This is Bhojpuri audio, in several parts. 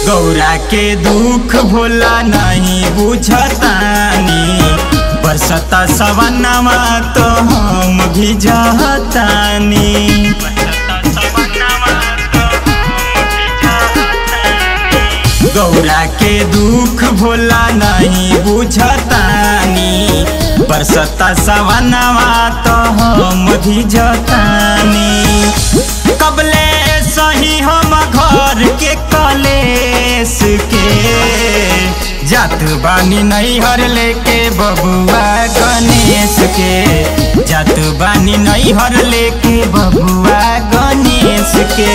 गौरा के दुख भोला नहीं बुझतानी बरसता सवनमा तो हम भी जहतानी गौरा के दुख भोला नहीं बुझतानी बरसता सवनवा तो हम भी जतानी कबले सही हम घर के कलेस के जात बानी नैहर लेके बबुआ गणेश के जात बानी नैहर लेके बबुआ गणेश के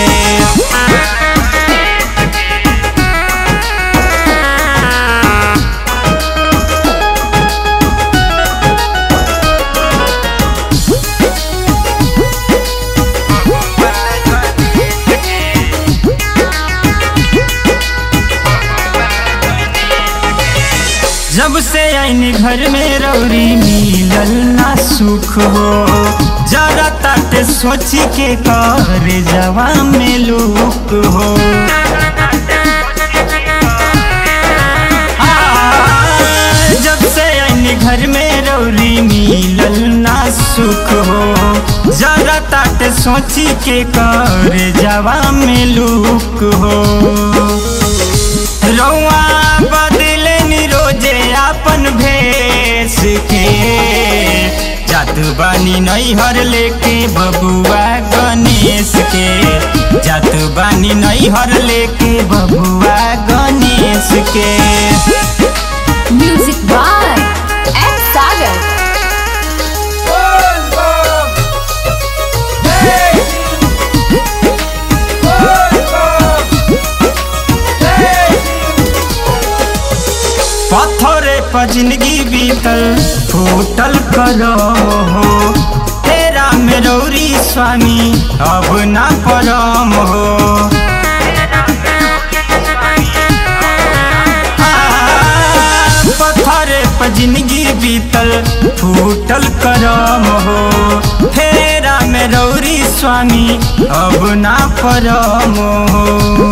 जब से आईनी घर में रौरी मिलल ना सुख हो जरा तट सोची के कर जवा में लुक हो आ, जब से आईनी घर में रौरी मिलल ना सुख हो जरा तट सोची के कर जवा में लुक हो रौआ बदले रोजे अपन भेस के जात बानी नैहर लेके बबुआ गणेश के जात बानी नैहर लेके बबुआ गणेश के म्यूजिक बाय एम सागर पत्थरे पर जिंदगी बीतल फूटल करो हो तेरा मेरौरी स्वामी अब ना परम हो पत्थरे पर जिंदगी बीतल फूटल करम हो फेरा में रौरी स्वामी अब ना परम हो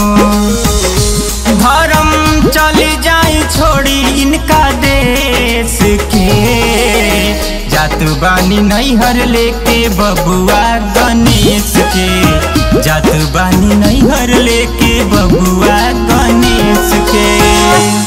धर्म चली जाई छोड़ी इनका देश के जात बानी नैहर लेके बबुआ गणेश के जात बानी नैहर लेके बबुआ गणेश के